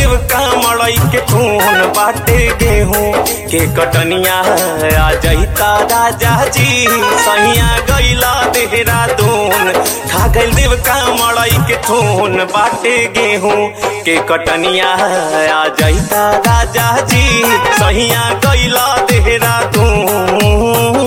देव का मड़ई के खून बाटे गेहूं के कटनिया आ जईता राजा जी सहिया गईला देहरादून खा गइल देव का मड़ई के खून बाटे गेहूं के कटनिया आ जईता राजा जी सहिया गईला देहरादून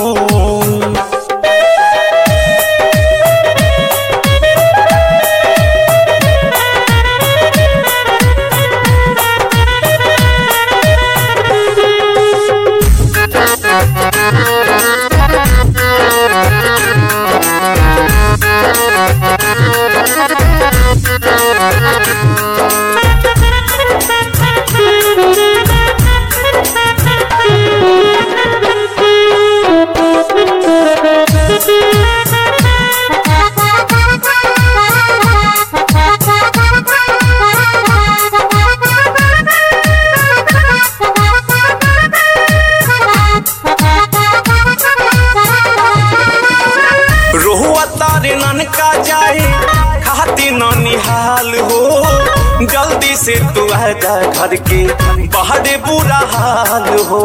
रोहुआ तारे ननका जाए खाती न निहाल हो जल्दी से तू आ जा घर के बाहर बुरा हाल हो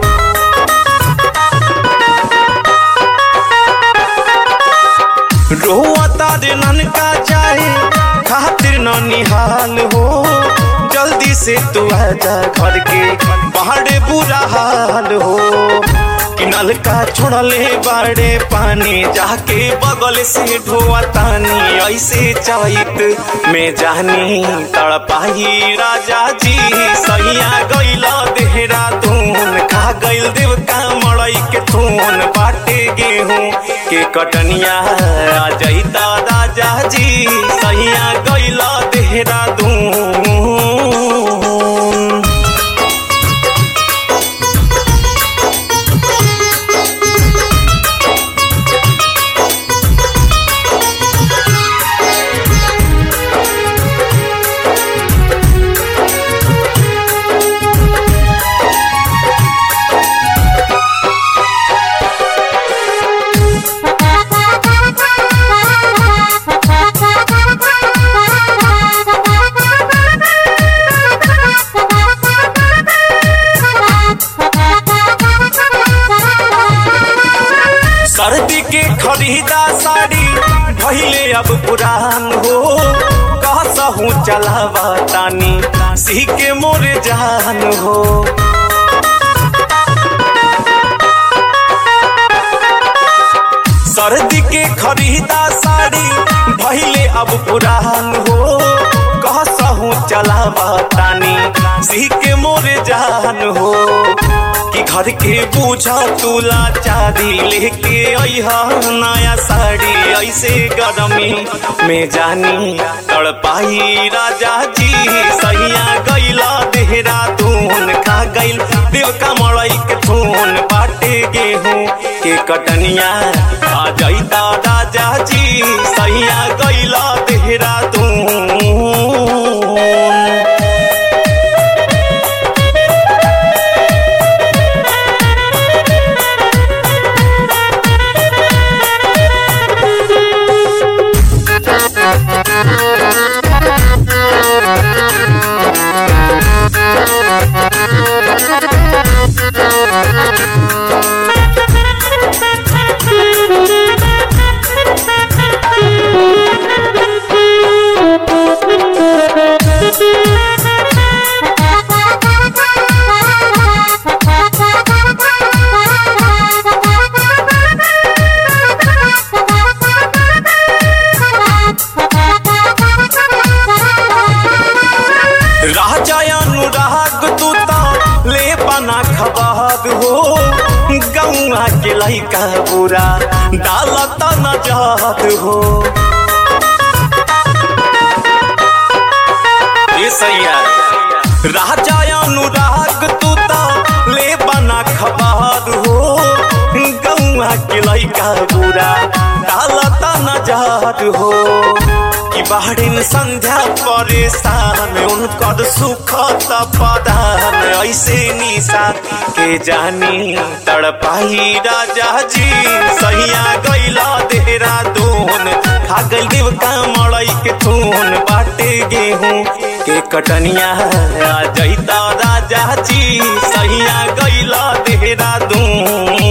रोहुआ तारे ननका जाए खातिर न निहाल हो जल्दी से तू आ जा घर के बाहर बुरा हाल हो कि नलका छोड़ले बाड़े पानी जाके बगल से ढोआ तानी ऐसे चैत में जानी तड़पाही राजा जी सैया गैला देहरादून खा गइल देव का मड़ई के थून बाटे गेहूं के कटनिया आ जईता राजा जी सैया गैला देहरादून सर्दी के खरीदा साड़ी भइले अब पुरान हो कहसहू चलावा तानी सी के मोर जान हो सर्दी के खरीदा साड़ी भइले अब पुरान हो कहसहू चलावा तानी सी के मोर जान हो कि घर के बूझा तुला चारी लेके अइहा नया साड़ी ऐसे गरमी में जानी तड़पाई राजा जी सैया गैला देहरादून खा गइल देव का मड़ई के थून बाटे गेहूं के कटनिया आ जईता राजा जी सैया गैला देहरादून राजा अनुराग तू तो ले बना खबाद हो गौआ के लैका बुरा डालत न जात हो ये सैया राजा अनुराग तू तो ले बना खबाद हो गौआ के लैका बुरा डालत न जात हो कि बाहरिन संध्या परेशान उनकर सुख पदान ऐसे निशा के जानी तड़पाई राजा जी सहिया गैला देहरादून खा गइल देव का मड़ई के थून बाटे गेहूं के कटनिया आ जैता राजा जी सहिया गैला देहरादून